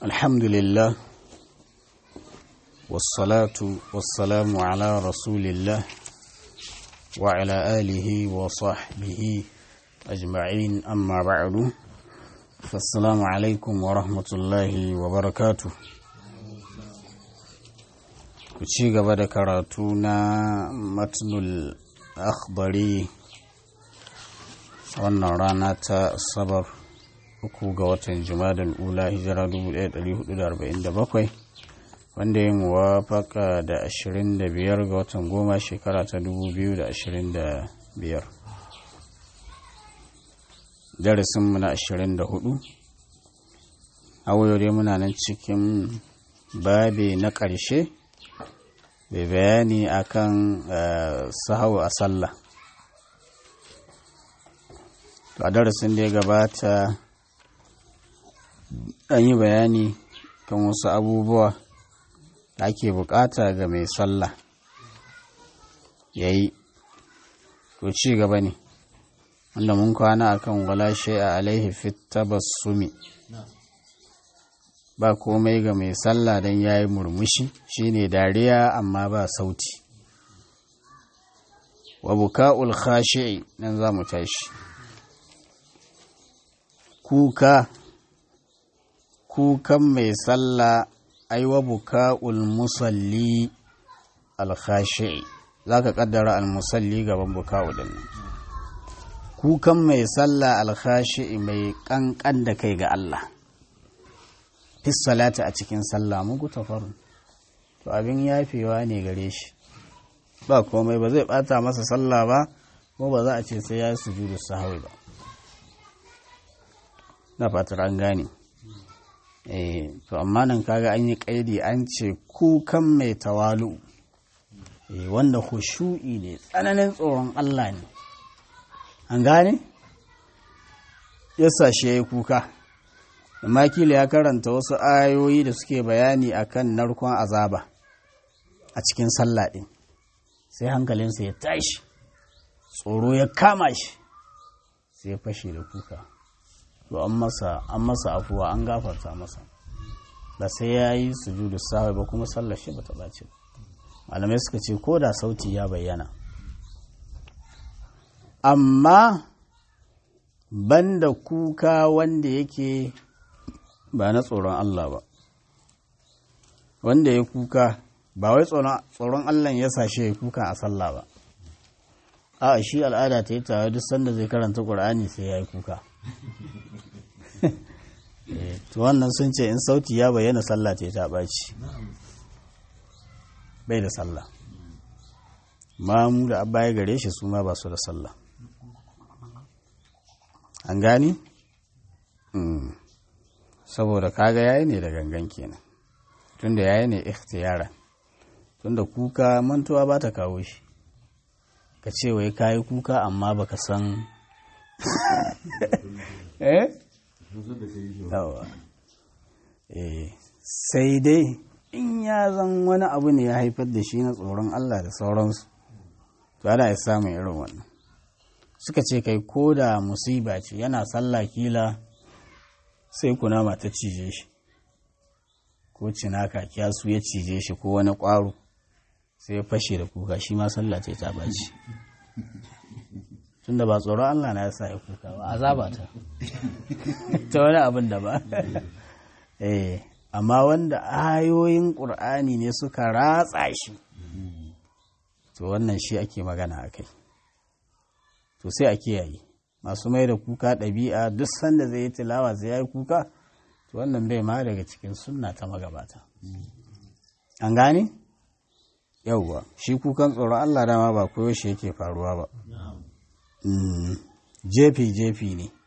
الحمد لله والصلاة والسلام على رسول الله وعلى آله وصحبه أجمعين أما بعد فالسلام عليكم ورحمة الله وبركاته ci gaba da karatu na matnul akhbari wannan rana ta sabar uku ga watan jumadal ula hijira 1447 wanda yin wafaka da 25 ga watan goma shekara ta 2025 darasinmu na 24 a dai muna nan cikin babe na ƙarshe bai bayani akan sahau a sallah a darasin da ya gabata an yi bayani kan wasu abubuwa da ake bukata ga mai sallah ya yi to ci gaba ne wanda mun kwana akan wala a alaihi fit tabassumi ba komai ga mai sallah don ya yi murmushi shine dariya amma ba sauti wa buka'ul khashi'i nan za mu tashi kuka kukan mai sallah aiwa buka'ul musalli alkhashi'i za ka kaddara almusalli gaban buka'u din kukan mai sallah alkhashi'i mai kankan da kai ga Allah salati a cikin sallah muku tafarun to abin yafewa ne gare shi ba komai ba zai bata masa sallah ba ko ba za a ce sai ya yi sujudu sahawi ba na fatar an gane eh to amma nan kaga an yi kaidi an ce kukan mai tawalu eh wanda khushu'i ne tsananin tsoron Allah ne an gane yasa shi yayi kuka amma kila ya karanta wasu ayoyi da suke bayani akan narkon azaba a cikin sallah ɗin sai hankalinsa ya tashi tsoro ya kama shi sai ya fashe da kuka to an masa an masa afuwa an gafarta masa ba sai ya yi sujudu sahwi ba kuma sallar shi bata ɓace ba malamai suka ce ko da sauti ya bayyana amma banda kuka wanda yake ba na tsoron Allah ba wanda ya kuka ba wai tsoron Allah ya sashe ya kuka a sallah ba a shi al'ada ta yi tare duk sanda zai karanta ƙur'ani sai ya yi kuka to wannan sun ce in sauti ya bayyana sallah ta ta ɓaci bai da sallah mamu da abba ya gare shi su ma ba su da sallah an gani? saboda kaga yayi ne da gangan kenan tunda yayi ne ikhtiyara tunda kuka mantuwa ba ta kawo shi ka ce wai kayi kuka amma baka san eh eh sai dai in ya zan wani abu ne ya haifar da shi na tsoron Allah da sauransu to ana ya samun irin wannan suka ce kai ko da musiba ce yana sallah kila sai kunama ta cije shi ko cinaka kyasu ya cije shi ko wani ƙwaro sai ya fashe da kuka shi ma sallah ce ta baci tunda ba tsoron Allah na ya sa ya kuka ba azaba ta ta wani abin da ba eh amma wanda ayoyin ƙur'ani ne suka ratsa shi to wannan shi ake magana a kai to sai a kiyaye masu mai da kuka ɗabi'a duk sanda zai yi tilawa zai ya yi kuka to wannan bai ma daga cikin sunna ta magabata an gane yauwa shi kukan tsoron allah dama ba koyo shi yake faruwa ba jefi jefi ne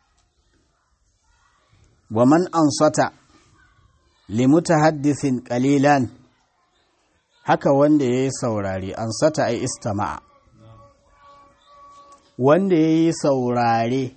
wa man ansata limuta haddisin kalilan haka wanda ya yi saurari ansata ai istama'a wanda ya yi saurare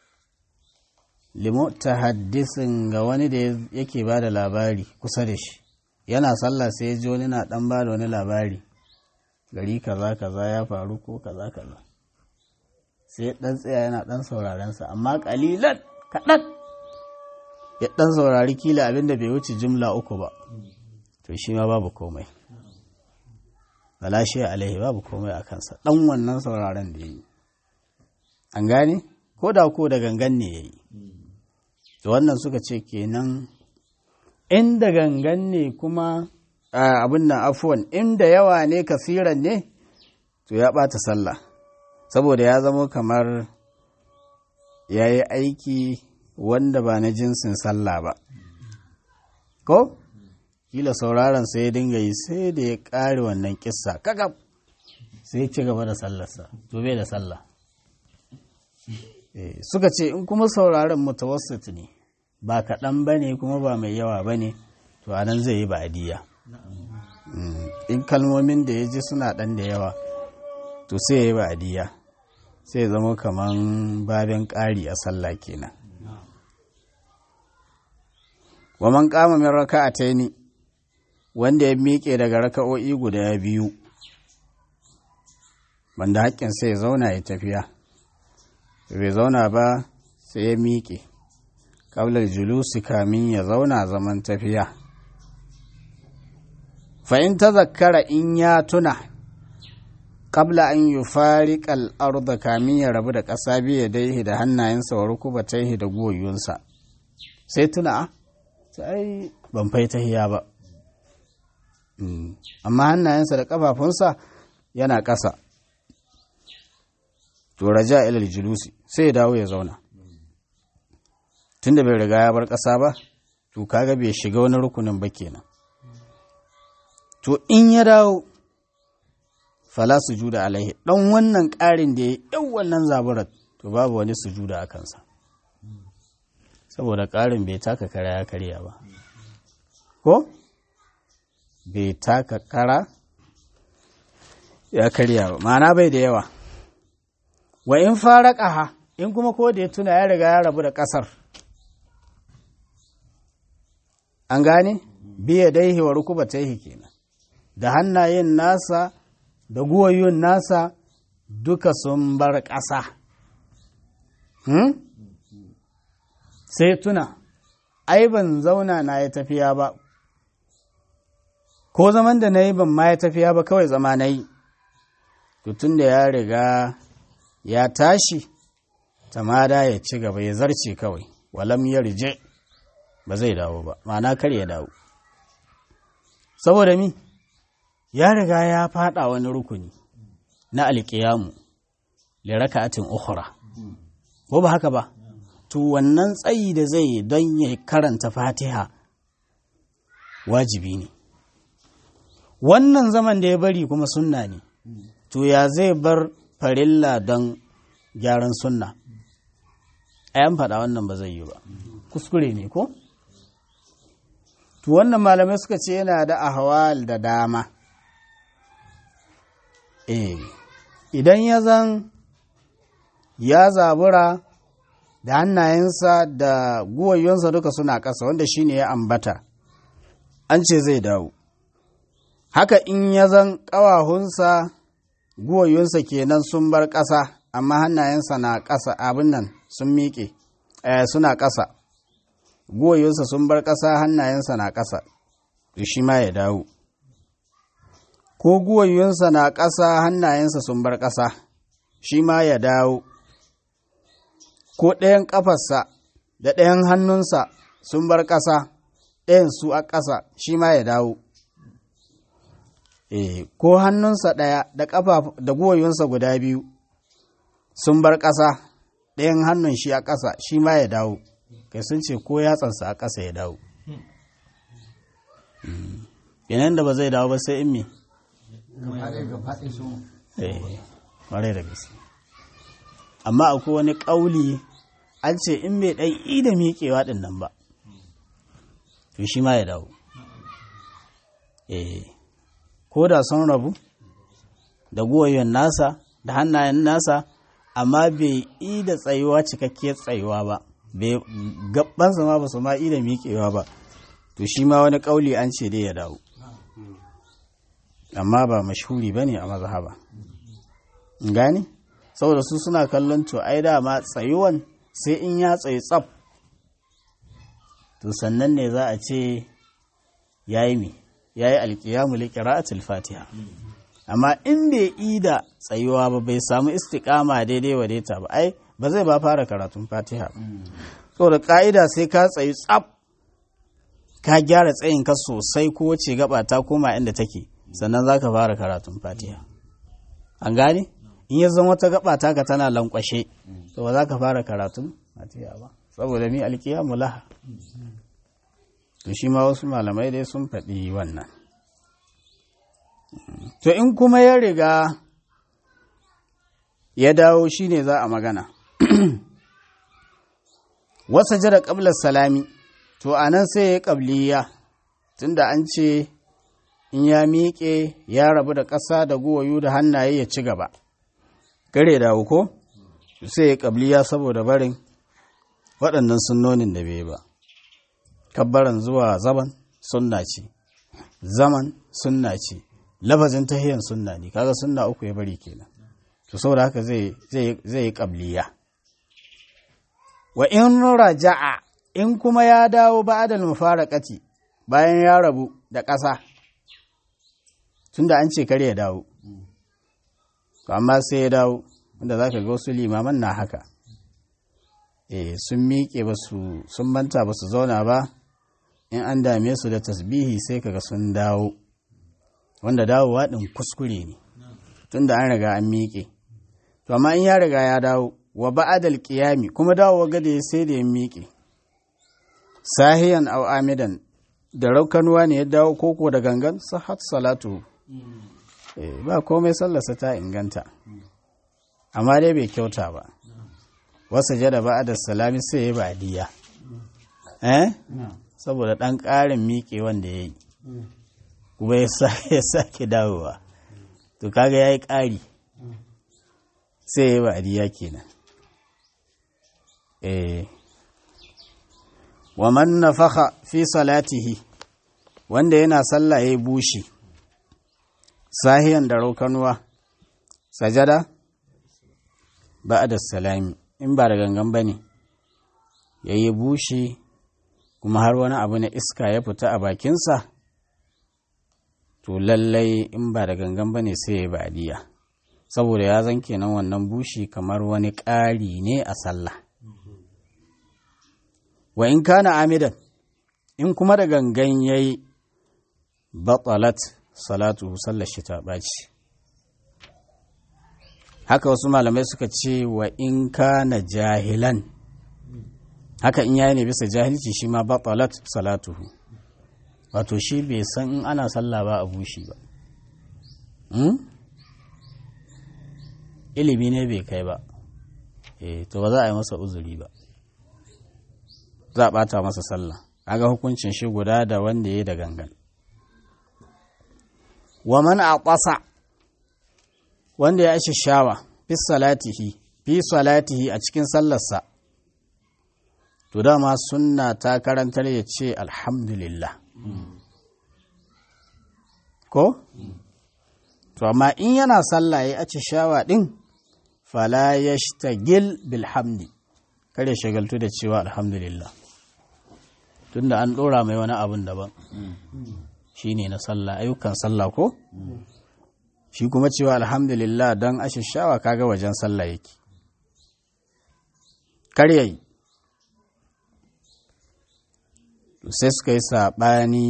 limuta haddisin ga wani da yake ba da labari kusa da shi yana sallah sai ya ji wani na dan ba da wani labari gari kaza kaza ya faru ko kaza kaza sai dan tsaya yana dan sauraren sa amma kalilan kaɗan ya ɗan saurari kila abinda bai wuce jumla uku ba to shi ma babu komai shi alaihi babu komai a kansa ɗan wannan sauraron da ya yi an gane ko da ko da gangan ne ya yi to wannan suka ce kenan inda gangan ne kuma abin nan afuwan inda yawa ne kasiran ne to ya ɓata sallah saboda ya zama kamar ya yi aiki wanda ba na jinsin sallah ba ko kila sauraron sai ya dinga yi sai da ya ƙare wannan kissa kakab sai ci gaba da sallarsa to bai da sallah suka ce in kuma sauraron mutawassit ne ba kaɗan ba ne kuma ba mai yawa ba ne to anan zai yi ba'adiyya in kalmomin da ya ji suna ɗan da yawa to sai ya yi ba'adiyya sai zama kaman babin ƙari a sallah kenan wa man kama min raka'ataini wanda ya miƙe daga raka'o'i guda biyu wanda haƙƙin sai ya zauna ya tafiya bai zauna ba sai ya miƙe ƙaular julusi kamin ya zauna zaman tafiya fa'in ta zakkara in ya tuna ƙabla an yi fariƙal arda kamin ya rabu da ƙasa biya daihi da hannayensa wa rukuba taihi da goyonsa sai tuna a ai ban fai tahiya ba amma hannayensa da ƙafafunsa yana ƙasa to raja ilal julusi sai ya dawo ya zauna tunda bai riga ya bar ƙasa ba to kaga bai shiga wani rukunin ba kenan to in ya dawo fala sujuda alaihi dan wannan ƙarin da ya yi wannan zaburar to babu wani sujuda a kansa saboda ƙarin bai taka kara ya karya ba ko bai taka kara ya karya ba ma'ana bai da yawa wa in fara ƙaha in kuma ko da ya tuna ya riga ya rabu da ƙasar an gane biya daihi wa rukuba taihi kenan da hannayen nasa da guwayoyin nasa duka sun bar ƙasa hmm? sai tuna ai ban zauna na ya tafiya ba ko zaman da na yi ban ma ya tafiya ba kawai zama na yi tun da ya riga ya tashi tamada ya ci gaba ya zarce kawai walam ya rije ba zai dawo ba ma'ana kar ya dawo saboda mi ya riga ya fada wani rukuni na alƙiyamu liraka'atin ukhra ko ba haka ba to wannan tsayi da zai yi don ya karanta fatiha wajibi ne wannan zaman da ya bari kuma sunna ne to ya zai bar farilla don gyaran sunna ayan faɗa wannan ba zai yi ba kuskure ne ko to wannan malamai suka ce yana da ahwal da dama eh idan ya zan ya zabura da hannayensa da guwayyonsa duka suna ƙasa wanda shine ya ambata an ce zai dawo haka in ya zan ƙawahunsa guwayyonsa kenan sun bar ƙasa amma hannayensa na ƙasa abin nan sun miƙe suna ƙasa guwayyonsa sun bar ƙasa hannayensa na ƙasa shi ma ya dawo ko guwayyonsa na ƙasa hannayensa sun bar ƙasa shi ma ya dawo ko ɗayan ƙafarsa da ɗayan hannunsa sun bar ƙasa ɗayan su a ƙasa shi ma ya dawo e, ko hannunsa ɗaya da ƙafa da guwayyonsa guda biyu sun bar ƙasa ɗayan hannun shi a ƙasa shi ma ya dawo kai sun ce ko yatsansa a ƙasa ya dawo yanayin da ba zai dawo ba sai in me ƙwarai da gaske amma akwai wani ƙauli an ce in bai ɗan i da miƙewa ɗin nan ba to shi ma ya dawo eh ko da sun rabu da goyon nasa da hannayen nasa amma bai i da tsayuwa cikakkiyar tsayuwa ba gabansa ma ba su ma i da miƙewa ba to shi ma wani ƙauli an ce dai ya dawo amma ba mashhuri ba ne a mazhaba gani saboda su suna kallon to ai dama tsayuwan sai in ya tsayi tsaf to sannan ne za a ce ya yi mi ya yi alkiyamu liƙira'atul fatiha amma in bai ida tsayuwa ba bai samu istiƙama daidai wa daita ba ai ba zai ba fara karatun fatiha ba saboda ƙa'ida sai ka tsayi tsaf ka gyara tsayin ka sosai ko wace gaba ta koma inda take sannan za ka fara karatun fatiha an gane in ya zama wata gaba taka tana lankwashe to ba za ka fara karatun fatiha ba saboda mi alkiyamu laha to shi ma wasu malamai dai sun faɗi wannan to in kuma ya riga ya dawo shi ne za a magana wasa jira ƙablar salami to a nan sai ya ƙabliya tunda an ce in ya miƙe ya rabu da ƙasa da guwayu da hannaye ya ci gaba gare dawo ko sai ya ƙabliya saboda barin waɗannan sunnonin da bai ba kabbaran zuwa zaban sunna ce zaman sunna ce lafazin tahiyan sunna ne kaga sunna uku ya bari kenan to saboda haka zai zai yi qabliya wa in raja'a in kuma ya dawo ba'dal mufaraqati bayan ya rabu da ƙasa tunda an ce kare ya dawo to amma sai ya dawo wanda zaka ga wasu limaman na haka eh sun miƙe ba su sun manta ba su zauna ba in an dame su da tasbihi sai kaga sun dawo wanda dawowa ɗin kuskure ne tunda an riga an miƙe to amma in ya riga ya dawo wa ba'adal qiyami kuma dawowa gada ya sai da ya miƙe sahiyan aw amidan da raukanuwa ne ya dawo koko da gangan sahat salatu eh ba komai sallarsa ta inganta amma dai bai kyauta ba wasa jada ba'ada salami sai ya ba'diya eh saboda ɗan ƙarin miƙe wanda ya yi kuma ya sake dawowa to kaga ya yi ƙari sai ya yi ba'adiyya kenan eh wa man nafakha fi salatihi wanda yana sallah ya bushi sahiyan da raukanuwa sajada ba'da salami in ba da gangan bane yayi bushi kuma har wani abu na iska ya fita a bakinsa to lallai in ba da gangan ba ne sai ya badiya saboda ya zan kenan wannan bushi kamar wani ƙari ne a sallah wa in kana amidan in kuma da gangan ya yi batsalat salatu sallar shi ta ɓaci haka wasu malamai suka ce wa in kana jahilan haka in yayi ne bisa jahilci shi ma batalat salatuhu wato shi bai san in ana sallah ba a bushi ba ilimi ne bai kai ba eh to ba za a yi masa uzuri ba za a bata masa sallah aga hukuncin shi guda da wanda ya da gangan wa man aqasa wanda ya ashi shawa fi salatihi fi salatihi a cikin sallarsa to dama sunna ta karantar ya ce alhamdulillah ko to amma in yana sallah ya aci shawa din fala yashtagil bilhamdi kar ya shagaltu da cewa alhamdulillah tunda an dora mai wani abun daban shine na sallah ayyukan sallah ko shi kuma cewa alhamdulillah don ashishawa kaga wajen sallah yake kar yayi sai suka yi saɓani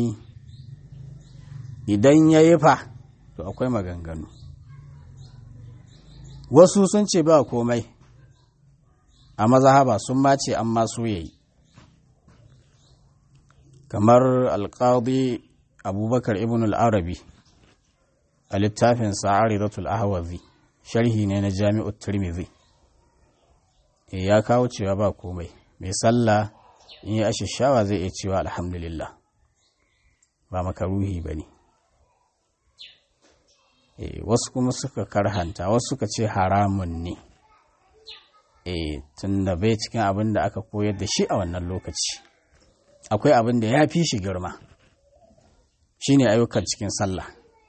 idan ya yi fa to akwai maganganu wasu sun ce ba komai a mazahaba sun mace an masu yayi kamar alƙadi abubakar ibn al'arabi a littafin sa'aridatul ahwazi sharhi ne na jami'ut tirmidhi ya kawo cewa ba komai mai sallah in yi ashishawa zai iya cewa alhamdulillah ba makaruhi ba ne wasu kuma suka karhanta wasu suka ce haramun ne tun da bai cikin abin da aka koyar da shi a wannan lokaci akwai abin da ya fi shi girma shi ne ayyukan cikin sallah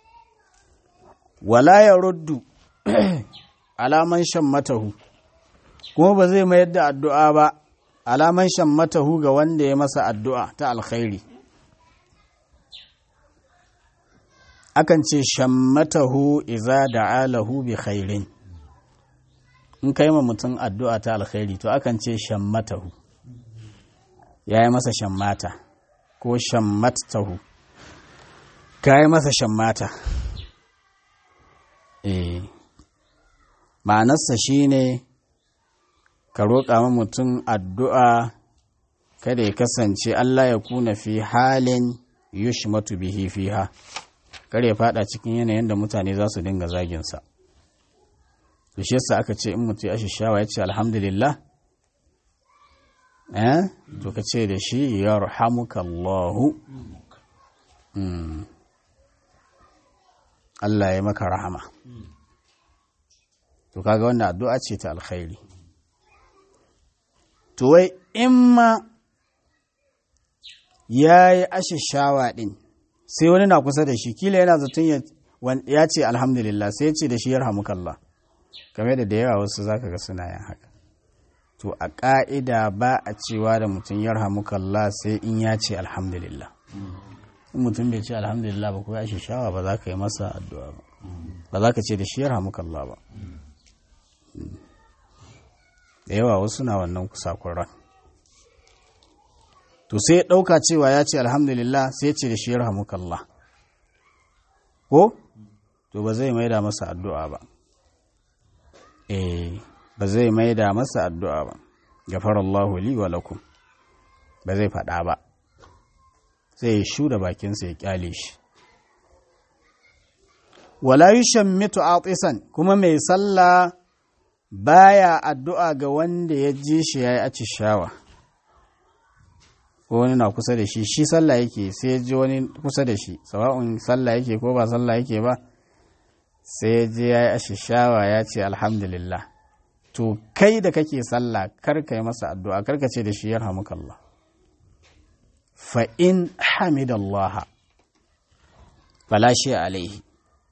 wala ya ruddu alaman shan matahu kuma ba zai mayar da addu'a ba alaman shammatahu ga wanda ya masa addu'a ta alkhairi akan ce shammatahu iza da'alahu bi khairin in kai ma mutum addu'a ta alkhairi to akan ce shammatahu ya yi masa shammata ko shammatahu ka yi masa shammata eh ma'anarsa shi ne ka roƙa ma mutum addu'a kada ya kasance Allah ya kuna fi halin yushmatu bihi fiha kar ya fada cikin yanayin da mutane za su dinga zaginsa da shi yasa aka ce in mutu ya shawa ya ce alhamdulillah eh to ka ce da shi yarhamukallahu Allah ya maka rahama to kaga wannan addu'a ce ta alkhairi to wai in ma ya yi ashishawa ɗin sai wani na kusa da shi kila yana zaton ya ce alhamdulillah sai ya ce da shi yarhamukallah game da da yawa wasu zaka ga suna yin haka to a ƙa'ida ba a cewa da mutum yarhamukallah sai in ya ce alhamdulillah in mutum bai ce alhamdulillah ba ko ya shawa ba za ka yi masa addu'a ba ba za ka ce da shi yarhamukallah ba da yawa wasu na wannan kusakuran to sai ya ɗauka cewa ya ce alhamdulillah sai ya ce da shi yarhamukallah ko to ba zai maida masa addu'a ba eh ba zai maida masa addu'a ba gafarallahu li wa lakum ba zai faɗa ba sai ya shu da bakinsa ya kyale shi wala yushammitu atisan kuma mai sallah baya addu'a ga wanda ya ji shi yayi acishawa ko wani na kusa da shi shi sallah yake sai ya ji wani kusa da shi sawa'un sallah yake ko ba sallah yake ba sai ya je yayi acishawa ya ce alhamdulillah to kai da kake sallah kar ka yi masa addu'a kar ka ce da shi yarhamukallah fa in hamidallaha fala shi alaihi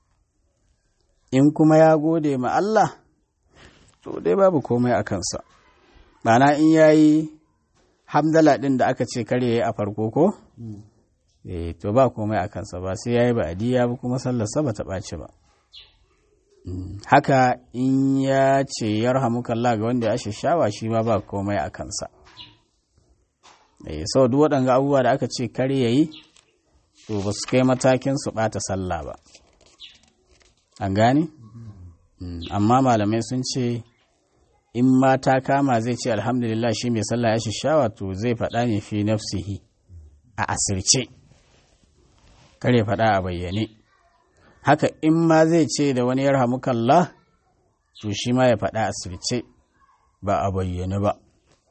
in kuma ya gode ma Allah to dai babu komai a kansa Bana in yayi hamdala ɗin da aka ce kare yayi a farko ko eh to ba komai a kansa ba sai yayi ba adiya ba kuma sallarsa ba ta ɓaci ba haka in ya ce yarhamukallah ga wanda ya shawa shi ma ba komai a kansa eh sau duk waɗanga abubuwa da aka ce kare yayi to ba su kai matakin su ɓata sallah ba an gane amma malamai sun ce in ma ta kama zai ce alhamdulillah shi mai sallah ya shishawa to zai faɗa ne fi nafsihi a asirce kare faɗa a bayyane haka in ma zai ce da wani yarhamukallah to shi ma ya faɗa a asirce ba a bayyane ba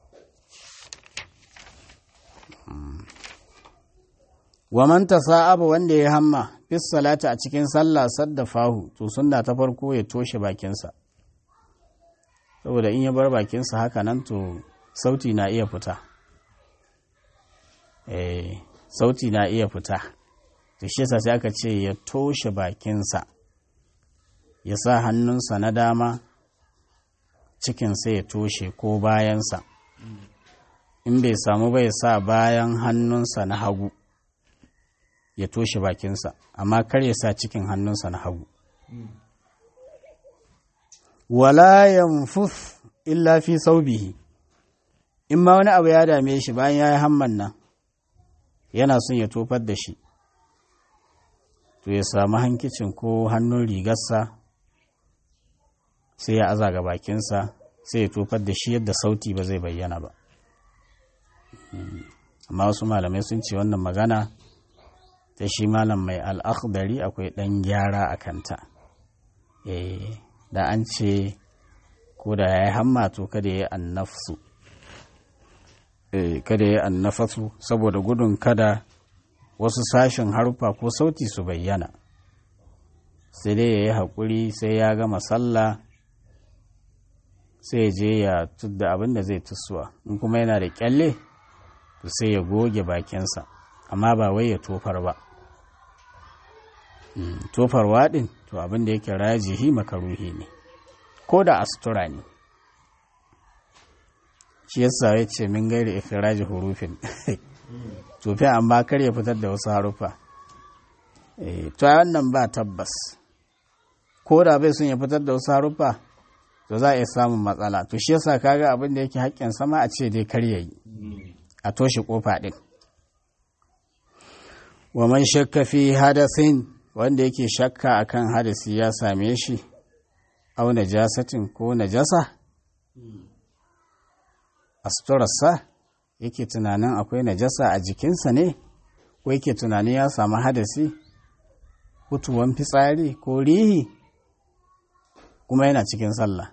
wa man tasa'aba wanda ya hamma bis salata a cikin sallah sadda fahu to sunna ta farko ya toshe bakinsa saboda in ya bar bakinsa haka nan to sauti na iya fita eh sauti na iya fita to shi yasa sai aka ce ya toshe bakinsa ya sa hannunsa na dama cikinsa ya toshe ko bayansa in bai samu bai sa bayan hannunsa na hagu ya toshe bakinsa amma kar ya sa cikin hannunsa na hagu wala yanfuf illa fi saubihi in ma wani abu ya dame shi bayan ya yi hamman nan yana son ya tofar da shi to ya samu hankicin ko hannun rigarsa sai ya aza ga bakinsa sai ya tofar da shi yadda sauti ba zai bayyana ba amma wasu malamai sun ce wannan magana ta shi malam mai al'akhdari akwai ɗan gyara a kanta da an ce ko da ya yi hamma to kada ya yi annafsu kada ya yi annafasu saboda gudun kada wasu sashen harfa ko sauti su bayyana sai dai ya yi haƙuri sai ya gama sallah sai ya je ya tudda abin da zai tusuwa in kuma yana da kyalle to sai ya goge bakinsa amma ba wai ya tofar ba tofarwa ɗin to abin da yake rajihi makaruhi ne ko da astura ne shi yasa ya ce min gairi ikiraji hurufin tufi amma kar ya fitar da wasu harufa to wannan ba tabbas ko da bai sun ya fitar da wasu harufa to za a iya samun matsala to shi yasa kaga abin da yake haƙƙin sama a ce dai kar yayi a toshe kofa din wa man shakka fi hadasin wanda yake shakka akan hadasi ya same shi au najasatin ko najasa a suturarsa yake tunanin akwai najasa a jikinsa ne ko yake tunanin ya samu hadasi hutuwan fitsari ko rihi kuma yana cikin sallah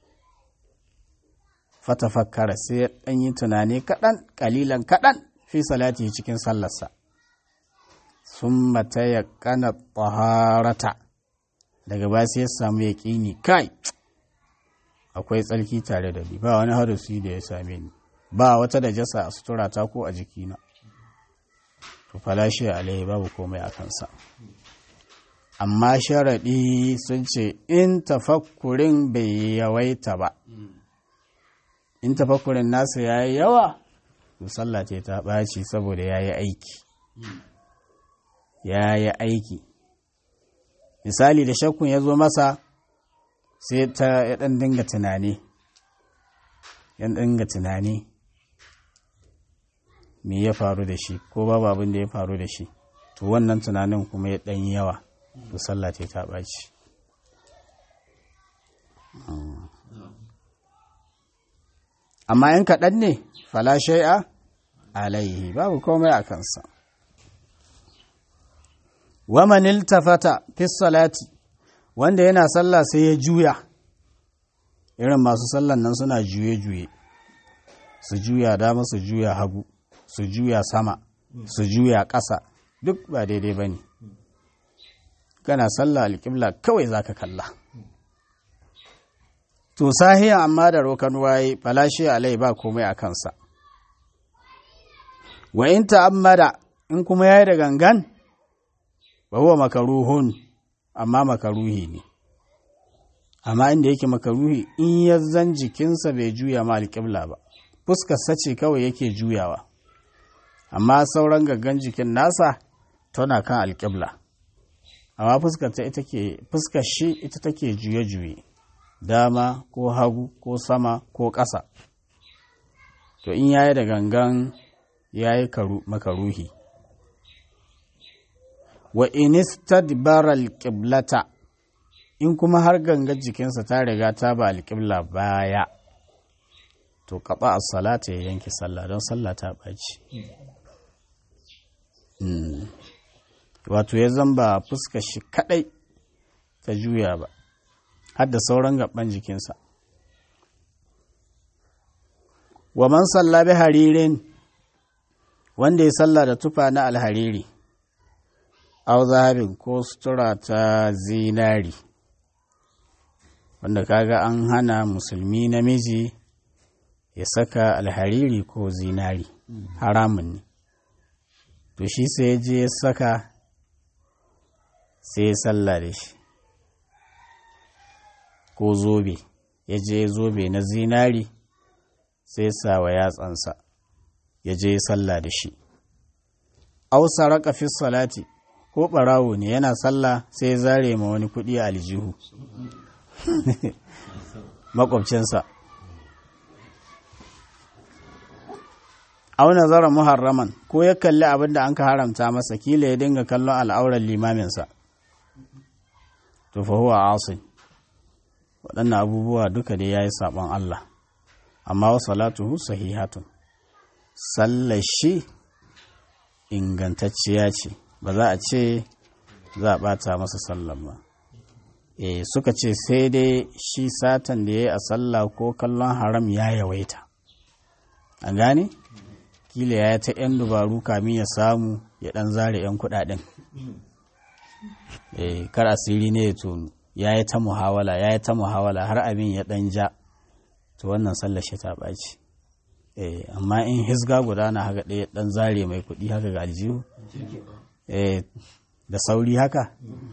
fatafakkara sai ya ɗan yi tunani kaɗan ƙalilan kaɗan fi salati cikin sallarsa sun mata ya ƙana tsaharata daga ba sai ya samu ya ƙini kai akwai tsarki tare da ni ba wani hadasi da ya same ni ba wata da jasa a suturata ko a jikina to falashi alaihi babu komai a kansa amma sharaɗi sun ce in tafakkurin bai yawaita ba in tafakkurin nasa ya yi yawa to sallah ce ta ɓaci saboda ya yi aiki ya yi aiki misali da shakkun ya zo masa sai ta ya ɗan dinga tunani ya dinga tunani me ya faru da shi ko babu abin da ya faru da shi to wannan tunanin kuma ya ɗan yawa to sallah ce ta ɓaci amma in kaɗan ne fala shai'a alaihi babu komai a kansa waman iltafata fi salati wanda yana sallah sai ya juya irin masu sallan nan suna juye-juye su juya dama su juya hagu su juya sama su juya ƙasa duk ba daidai ba ne kana sallah alƙibla kawai za ka kalla to sahiyan amma da rokan waye falashi alai ba komai a kansa wa in ta'ammada in kuma yayi da gangan ba huwa makaruhun amma makaruhi ne amma inda yake makaruhi in ya zan jikinsa bai juya ma alƙibla ba fuskarsa ce kawai yake juyawa amma sauran gaggan jikin nasa tana kan alƙibla amma fuskar ta ita ke fuskar shi ita take juye-juye dama ko hagu ko sama ko ƙasa to in yayi da gangan yayi makaruhi wa inistadbara alqiblata in kuma har gangar jikinsa ta riga ta ba alƙibla baya to kaɓa as-salata ya yanke sallah don sallah ta ɓaci wato ya zamba fuska shi kaɗai ta juya ba har da sauran gaban jikinsa wa man salla bi haririn wanda ya salla da tufa na alhariri au zahabin ko sutura ta zinari wanda kaga an hana musulmi namiji ya saka alhariri ko zinari haramun ne to shi sai ya je ya saka sai ya salla da shi ko zobe ya je zobe na zinari sai sa wa yatsansa ya je sallah da shi ausa raka fi salati ko ɓarawo ne yana sallah sai ya zare ma wani kuɗi a aljihu makwabcinsa auna zara muharraman ko ya kalli abin da an ka haramta masa kila ya dinga kallon al'auran limaminsa to fa huwa asin waɗannan abubuwa duka dai ya yi saɓon Allah amma wa salatuhu sahihatun sallar shi ingantacciya ce ba za a ce za a ɓata masa sallar ba e suka ce sai dai shi satan da ya yi a sallah ko kallon haram ya yawaita a gane kila ya ta 'yan dubaru kamin ya samu ya ɗan zare 'yan kuɗaɗen e kar asiri ne ya tonu ya yi ta muhawala ya yi ta muhawala har abin ya ɗan ja to wannan sallar shi ta ɓaci eh amma in hisga guda na haka ɗaya ɗan zare mai kuɗi haka ga aljihu eh da sauri haka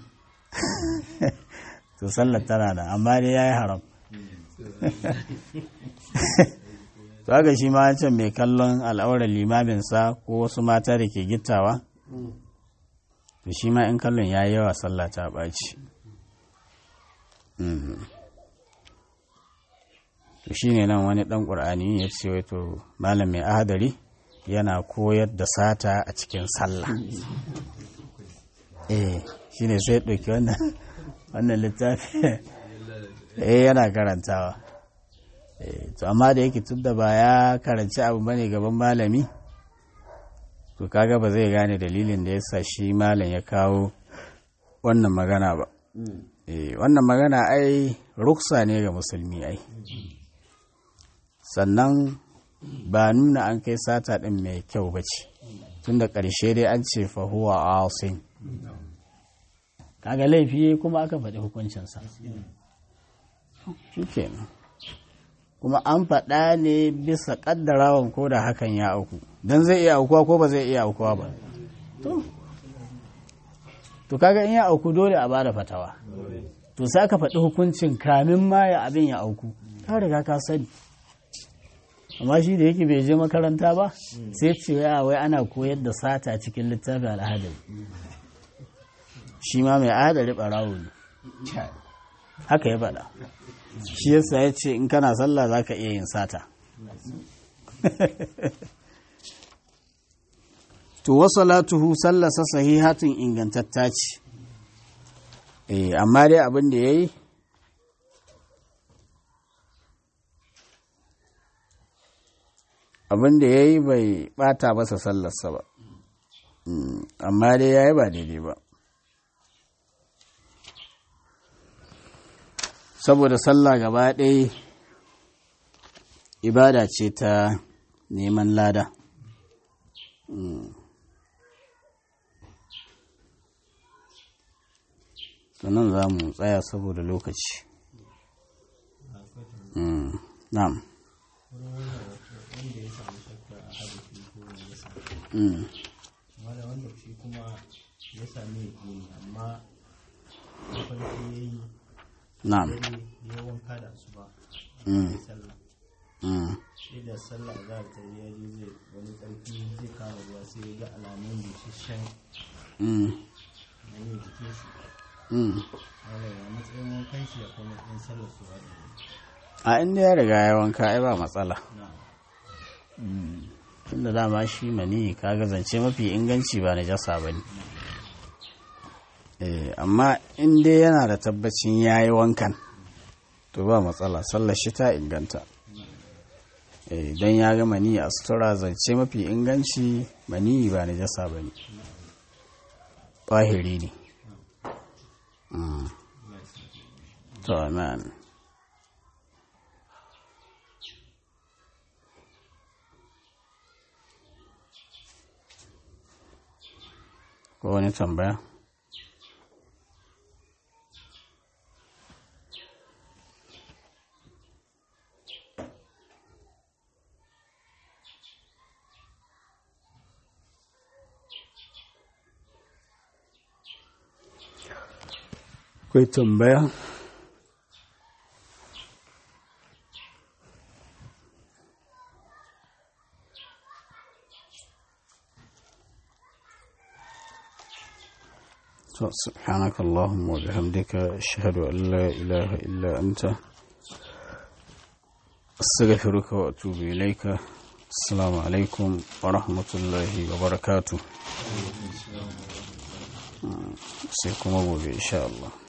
to sallar tana da amma dai ya yi haram to to haka shi ma can mai kallon al'aurar limaminsa ko wasu mata da ke gittawa to shi ma in kallon ya yi yawa sallah ta ɓaci to shi ne nan wani ɗan ƙur'ani ya ce wato malam mai ahadari yana koyar da sata a cikin sallah eh shi ne sai ɗauki wannan wannan littafi eh yana karantawa to amma da yake tun da ba ya karanci abu bane gaban malami to kaga ba zai gane dalilin da yasa shi malam ya kawo wannan magana ba wannan magana ai ruksa ne ga musulmi ai sannan ba nuna an kai sata ɗin mai kyau ba ce tun da ƙarshe dai an ce fahuwa asin kaga laifi kuma aka faɗi hukuncinsa shi kenan kuma an faɗa ne bisa ƙaddarawan ko da hakan ya auku don zai iya aukuwa ko ba zai iya aukuwa ba to kaga in ya auku dole a bada fatawa to sai aka faɗi hukuncin kamin ma ya abin ya auku ka riga ka sani amma shi da yake bai je makaranta ba sai ce wai ana koyar da sata cikin littafin al'adari shi ma mai adari ɓarawo ne haka ya faɗa shi yasa ya ce in kana sallah za ka iya yin sata to wasalatuhu sallasa sahihatun ingantatta ce eh amma dai abin da ya yi abin da ya yi bai bata masa sallarsa ba amma dai ya yi ba daidai ba saboda sallah gaba ɗaya ibada ce ta neman lada sannan za mu tsaya saboda lokaci na'am wanda wanda shi kuma ya sami yakini amma farko ya yi na'am ya wanka da su ba Mm. sallah Mm. sai da sallah za ta yi yaji zai wani tsarki zai kama ruwa sai ya ga alamun busasshen Mm. na yin jikin shi Mm. wanda ya matsayin wankan shi ya kuma matsayin sallar su ba a inda ya riga ya wanka ai ba matsala na tunda dama shi mani kaga zance mafi inganci ba na jasa ba ne Eh, amma in dai yana da tabbacin ya yi wankan to ba matsala sallar shi ta inganta Eh, don ya ga mani a sutura zance mafi inganci mani ba na jasa ba ne ɓahiri ne Mm. to amen ko wani tambaya akwai tambaya سبحانك اللهم وبحمدك أشهد أن لا إله إلا أنت أستغفرك وأتوب إليك السلام عليكم ورحمة الله وبركاته سيكون أبو إن شاء الله